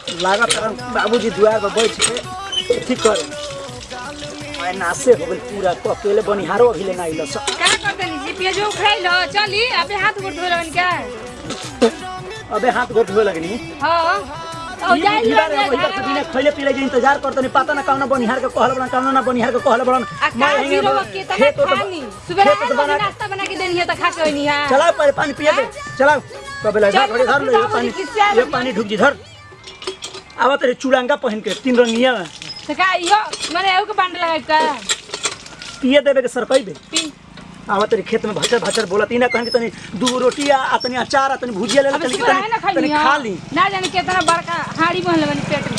लागत है बाबूजी दुआ पर बैठ के ठीक करे मैं नासे हो गई पूरा तो अकेले बनिहारो अभी लेना आइल सब का करतनी जी पियाजो उखड़ाइल हो चली अबे हाथ गोड़ धोलन क्या अबे हाथ गोड़ धोए लगनी हां औ ई जाई दीवार है, वही तो बिना खैले पीले के इंतजार करतनी पता ना कौन बनिहार के कहल बड़न कौन ना बनिहार के कहल बड़न आ का जीरो के तना खानी सुबह खेत है बना नाश्ता बना के देनी है त खा के होनी है चलाओ पहले पानी पिए दे चलाओ कबे लगा चल, घड़ी धर ले ये बाबूजी, पानी किससे आ ये रही पानी ढुक जी धर आवा तेरे चुड़ांगा पहन के तीन रंगिया में त का इहो माने एउ के बांड लगाई का पिए देबे के सरकई बे पी आवा तेरे खेत में भचर भचर बोलत इना कहन के तनी दू रोटी आ तनी अचार आ तनी भुजिया ले ले अबे तनी सुबह है ना तनी- तनी खाई खा ली ना जाने कितना बड़का हाड़ी बहल बनी पेट में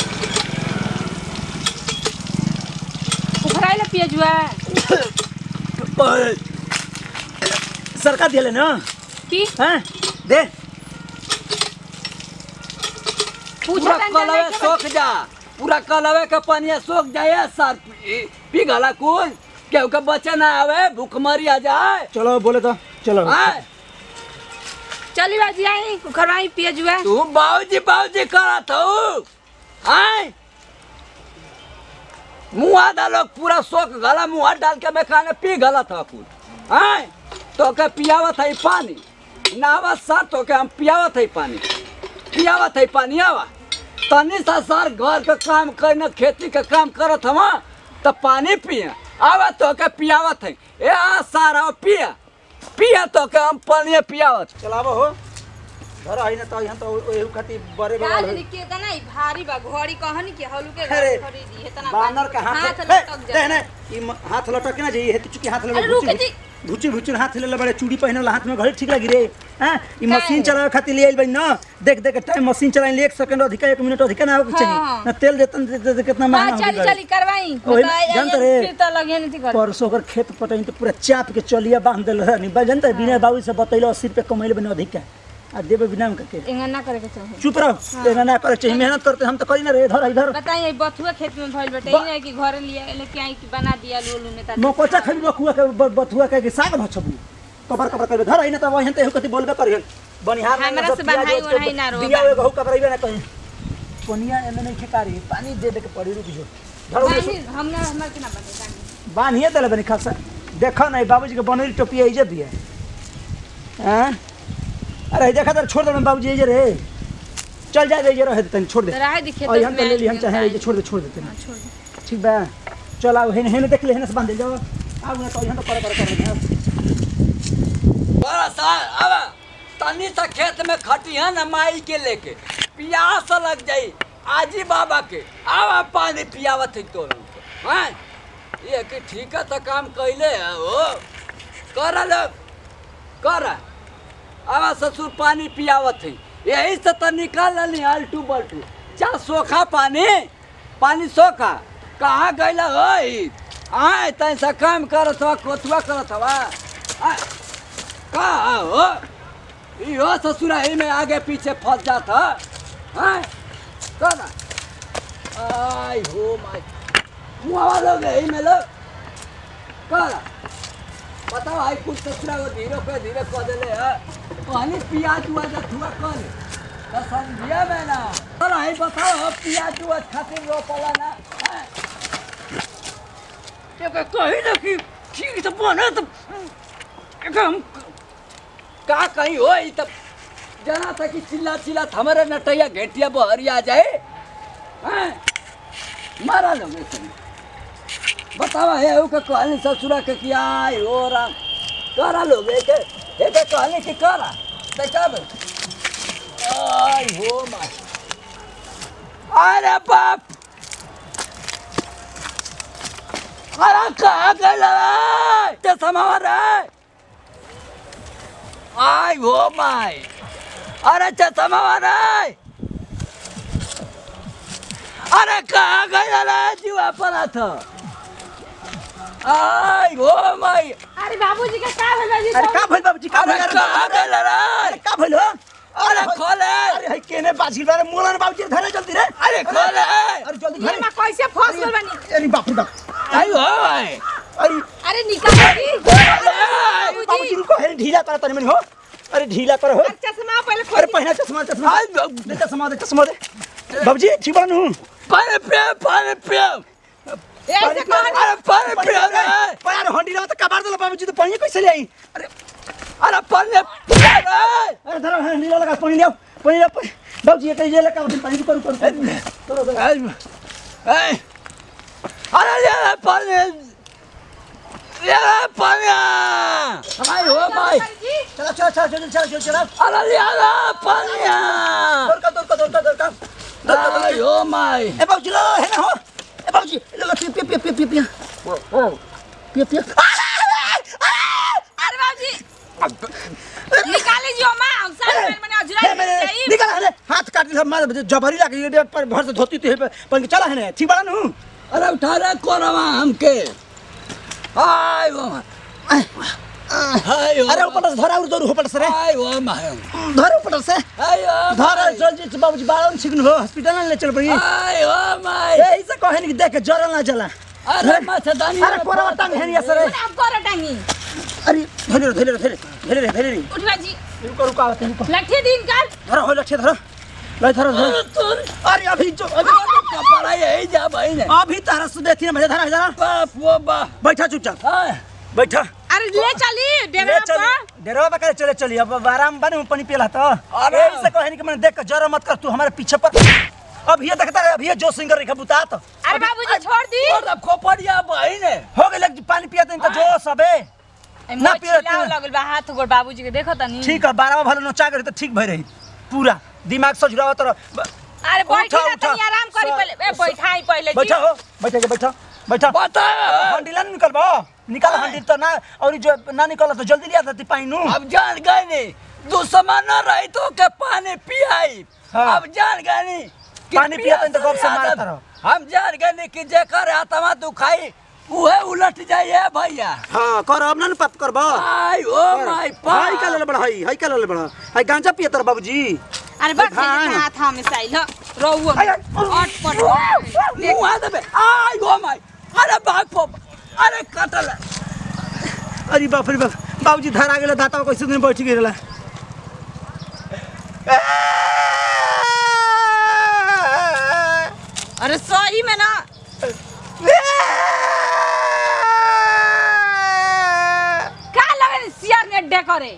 उखड़ाइल पियाजुआ ओए, सरका दिले ना पी हैं दे पूछा पूरा कलवे सोख जा पूरा कलवे के पनिया सोख जाए सर पी- पिघला कुल केहू के बच्चे ना आवे भूखमरी आ जाए चलो बोले तो चलो आय चली बाजी आई उखड़वाई पियाजुआ तू बाबूजी बाबूजी करत हो आय मुँह डालो पूरा सोख गला मुँह डाल के मैं खाने पी गला था कुल आय तो के पियावत है पानी नावा सर तो के हम पियावत है पानी पियावत है पानी आवा तनी सा सर घर के काम करना खेती के काम करत हम तो पानी पिए आवा तो के पियावत है ए आ सारा पिया पिया तो के हम पानी पियावत चलावो हो घर आई ना तो यहाँ तो एहू खातिर बड़े बड़ा राज केतना ही भारी बा घोड़ी कहनी के हलू के अरे, घर खरीदी इतना बानर का हाथ हाथ हे, लटक दे जाए ना ई म- हाथ लटक के ना जाइए हेतु चुकी हाथ अरे ले रुक जी। भुची भुची हाथ ले बड़े चूड़ी पहनल हाथ में घड़ी ठीक लगी रे हां ई काहे? मशीन चलावे खातिर ले आइल बई ना देख देख टाइम मशीन चलाइन ले 1 सेकंड अधिक 1 मिनट अधिक ना होके हाँ, चाहिए हाँ। ना तेल देतन दे- दे- दे- कितना हां महंगा हो चली चली करवाई ओही, बताए जानत रे। फिर तो लगे नहीं कर परसों अगर खेत पटाइन तो पूरा चाप के चलिया बांध देल रहनी बा जानता बिना बाबू से बतैलो 80 रुपए कमैले बने अधिक का आ देबे बिना में के इंगा ना करे के चाहिए चुप रहो एना ना करे चाहिए मेहनत करते हम तो करी ना रे इधर इधर बताइए बथुआ खेत में भइल बेटे बा- ई नहीं कि घर लिया लेके आई कि बना दिया लोलू में ता मकोचा खरीद बकुआ के ब- बथुआ के के साग भछबू कबर कबर कर घर आई ना त वहन त एहू कति बोलबे करियन बनिहार में हमरा सब से प्याज बन्हाई ओज के ओन्हाई ना रोबा। दिया वे गहू कबरइबे ना कहीं पनिया एने नहीं ठेकारी पानी दे दे के पड़ी रुक जो धरो दे बानी हमने हमर के ना बने बानी बानिए देले बनी खासा देखो नहीं बाबूजी के बनरी टोपिया इजे भी है हैं अरे देखा तर छोड़ दे बाबूजी इजे रे चल जा इजे रहे तनी छोड़ दे तो राह दिखे और हम तो ले ली हम चाहे इजे छोड़ दे छोड़ देते ना छोड़ दे ठीक बा चल आओ हेने हेने देख ले हेने से बांध दे जाओ आओ ना तो यहाँ तो कर कर कर दे बड़ा सा अब तनी सा खेत में खटिया न माई के लेके प्यास लग जाई आजी बाबा के आवा पानी पियावत है तो हैं ये कि ठीक है तो काम कैले है हो कर लोग कर आवा ससुर पानी पियावत है यही से तो निकाल ली अल्टू बल्टू चा सोखा पानी पानी सोखा कहाँ गैला हो आए तैसा काम करत हवा कोथुआ करत हवा आय, का हो इहो ससुरा ही में आगे पीछे फंस जाता हैं कौन आई हो माय मुआवा लोग यही में लोग कौन बताओ आई कुछ ससुरा को धीरे पे धीरे कह देले है कहनी पियाज हुआ जा हुआ कौन तो समझिए मैं ना और आई बताओ हो पियाज हुआ खातिर रोपला ना हैं? ये कह- कही ना कि ठीक तो बने तो एक हम का कहीं हो ई तब जना था कि चिल्ला चिल्ला हमारे नटैया घेटिया बहरी आ जाए हैं? मारा लोग ऐसे में। बतावा है ऊ के कहनी ससुरा के कि आई हो राम करा लोग एक एक कहनी कि करा तो कब आई हो माय अरे बाप अरे कहाँ गए रे चश्मा रे आई हो माय अरे चश्मा रे अरे कहाँ गए रे जीवा पड़ा था आई हो माय अरे बाबूजी के का भेल बाजी अरे का भइल बाबूजी का अरे भइल कहाँ गए अरे रे का भइल हो अरे खोले अरे है केने बाजी बारे मोलन बाबूजी धरे जल्दी रे अरे खोले अरे जल्दी ये धरे मां कैसे फंस गइल बानी अरे बाप रे बाप आई हो माय अरे अरे निकाल दी बाबूजी बाबूजी रुको है ढीला कर तनी मनी हो अरे ढीला कर हो चश्मा पहले अरे खोल पहना चश्मा चश्मा आई दे चश्मा दे चश्मा दे बाबूजी ठीक बानू पानी पिया पानी पिया ऐसे कहन अरे पानी पिया रे पानी हंडी रहो तो कबार दलो बाबूजी तो पानी कैसे ले आई अरे अरे पानी पिया रे अरे धरो हंडी लगा पानी ले आओ पानी ले आओ, पानी बाबूजी ये कहीं ले लगा पानी करू करू करो करो ए, ए, अरे ये रे पानी ये रे पानी भाई हो भाई जी चलो चलो चलो चलो चलो चलो चलो अरे ये रे पानी दौड़ का दौड़ का दौड़ का दौड़ का दौड़ का, दौड़ आई का हो माई ए बाबूजी लो है ना हो ए बाबूजी लो लो पिया पिया पिया पिया पिया पिया पिया अरे बाबूजी निकाले जियो मां हम सारे मैंने मैंने हे अजरा मेरे चाहिए निकल अरे हाथ काट दिया मार जबरी लगी ये पर भर से धोती थी पर चला है ना ठीक बड़ा नू अरे उठा रे कोरवा हमके आई हो माई आई हो अरे ऊपर से धरा और दौड़ ऊपर से रे आई हो माई धर ऊपर से आई हो धर चल जी बाबूजी बावन सिग्न हो हॉस्पिटल ना ले चल पड़ी आई हो माई ए ऐसे कहे नहीं कि देख के जरल ना चला अरे मच्छरदानी अरे कोरा टांग है नहीं सर मैंने आपको रटांगी अरे धरे धरे धरे धरे धरे उठ बाजी रुको रुको आवते रुको लठी दिन कर धरो हो लक्ष्य धरो ले धरो धरो अरे अभी जो अभी कपड़ा यही जा भाई ने अभी तारा सुबह थी ना भैया धरा धरा बाप वो बाप बैठा चुपचाप हाय बैठा अरे ले चली ले डेरा चल पर डेरवा बकर चले चली अब आराम बने में पानी पिला तो अरे। अरे ऐसे कहे नहीं कि मैंने देख के जरा मत कर तू हमारे पीछे पर अब ये देखता है अब ये जो सिंगर रेखा बुता तो अरे बाबूजी छोड़ दी और अब खोपड़िया भाई ने हो गए लग पानी पिया तो इनका जो सबे ना ना पियो पियो तू। लगल बा हाथ गोड़ बाबूजी के देखो तनी ठीक है बारह भले नोचा करे तो ठीक भई रही पूरा दिमाग से जुड़ावा तो अरे बैठी उठा, ना उठा। तनी आराम करी स- पहले ए स- बैठाई पहले जी बैठा हो बैठा के बैठा बैठा बता हंडिला नहीं निकल बा निकाल हंडिल तो ना और जो ना निकला तो जल्दी लिया था पानी नू अब जान गए नहीं दुश्मन न रही तो के पानी पियाई हाँ। अब जान गए नहीं कि पानी पिया तो पियास गप से नहीं मारता आदत। रहो। हम जान गए नहीं कि जेकर आत्मा दुखाई उहे उलट जाइए भैया हाँ कर अब ना पत कर बा आई ओ माय हाई का ले बड़ा हाई हाई का ले बड़ा हाई गांजा पिया तर बाबूजी अरे बैठ भान। के हाथ हमें साइल रोवो हाय, हाय। अट पट मुंह आ दबे आई ओ माय अरे बाप पो अरे कटल अरे बाप रे बाप बाबूजी धरा गेला दाता कैसे दिन बैठ गेला अरे सही में ना का लगे सियार ने अड्डे करे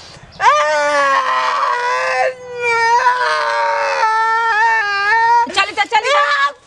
चली तो चली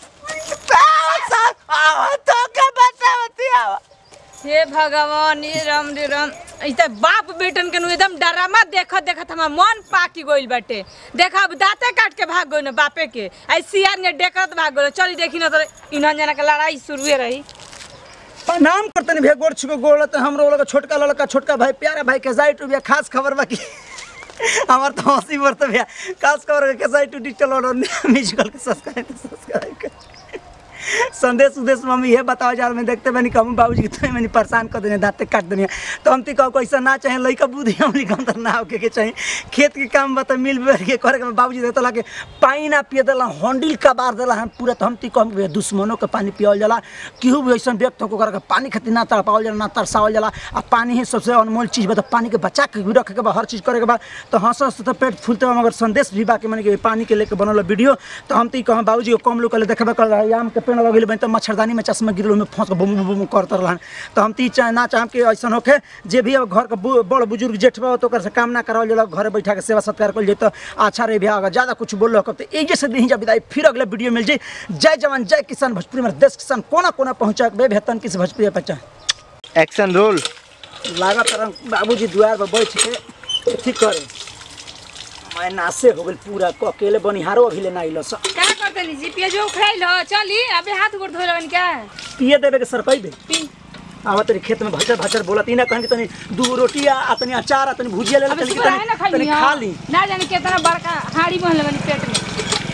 हे भगवान ये राम रे राम ऐसे बाप बेटन के नु एकदम डरामा देखत देखत हमार मन पाकी गइल बाटे देखा अब दांते काट के भाग गइल बापे के आई सियार ने डेकत भाग गइल चली देखी ना तो इन्हन जना के लड़ाई शुरुए रही प्रणाम करतनी भे गोड़ छुको गोड़ तो हमरो लगा छोटका लड़का छोटका भाई प्यारा भाई के जाई टू भैया खास खबर बाकी हमार तो हंसी बरत भैया खास खबर के जाई टू डिजिटल ऑर्डर म्यूजिकल के सब्सक्राइब सब्सक्राइब कर संदेश उदेश में हम ये बताओ यार मैं देखते बनी कहूँ बाबूजी की तो मैंने परेशान कर देने दाँते काट देने तो हम ती कहो ऐसा ना चाहे लड़का बुद्धि हमनी कम तो ना होके के चाहिए खेत के काम बता मिल बैठ के करे के बाबूजी देता ला के पानी ना पिए देला हंडिल का बार देला हम पूरा तो हम ती कहम कि दुश्मनों के पानी पियाल जाला केहू भी ऐसा व्यक्त होकर करके पानी खातिर ना तड़पावल जाला ना तरसावल जाला आ पानी ही सबसे अनमोल चीज़ बा तो पानी के बचा के भी रखे के बा हर चीज़ करे के बा तो हंस हंस तो पेट फूलते बा मगर संदेश भी बा के मैंने कि पानी के लेके बनल वीडियो तो हम ती कहम बाबूजी को कम लोग के देखबे कर रहा आम के पेड़ लगे बन तो मच्छरदानी में चश्मा गिरल में फंस के बुम बुम बुम करत रहन तो हम ती चाहे ना चाहम कि ऐसा होके जे भी अब घर के बु- बड़ बुजुर्ग जेठ बा तो ओकर से काम ना करावल जाला घरे बैठा के सेवा सत्कार कल जेतो अच्छा रे भैया अगर ज्यादा कुछ बोल रहा तो एजे से दी जा विदाई फिर अगले वीडियो मिल जाई जय जवान जय किसान भोजपुरी में देश किसान कोना कोना पहुंचा के बेहतन किस भोजपुरी बच्चा एक्शन रोल लागत रंग बाबूजी द्वार पर बैठ के ठीक करे मैं नासे हो गेल पूरा क अकेले बनिहारो अभी ले ना आइल स का करते नी जी पिया जो उखड़ाइल हो चली अबे हाथ गोड़ धोइल बन क्या पिए देवे के सर पैबे पी आवा तनी खेत में भचर भचर बोलत इना कहन कि तनी दू रोटी आ आ तनी अचार आ तनी भुजिया ले ले अबे तनी सुबह है ना तनी- तनी खाई खा ली ना जाने कितना बड़का हाड़ी बहल बनी पेट में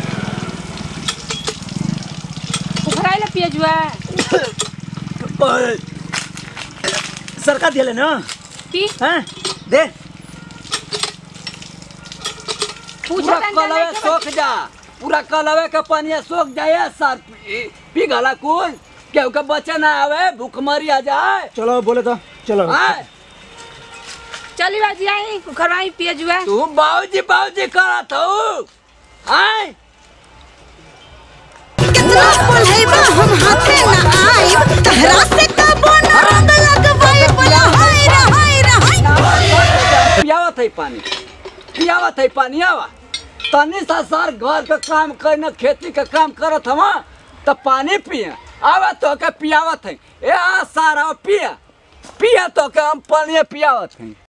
उखड़ाइल पिया जुआ सरकार दिले ना पी हैं दे पूरा कलवे सोख जा पूरा कलवे के पानी सोख जाए सर पी- पिघला कुल केहू के बच्चा ना आवे भूखमरी आ जाए चलो बोले तो चलो आय चली बाजी आई उखड़वाई पिया जुआ तू बाबूजी बाबूजी करत हो आय हम हाथे ना आइब तहरा से कबो ना रंग लगवाई बोला हाय रे हाय रे हाय पियावत है पानी पियावत है पानी आवा तनी सा सर घर के काम करना खेती के काम करत हवा तो पानी पिए आवा तो के पियावत है ए आ सारा पिया पिया तो के हम पानी पियावत है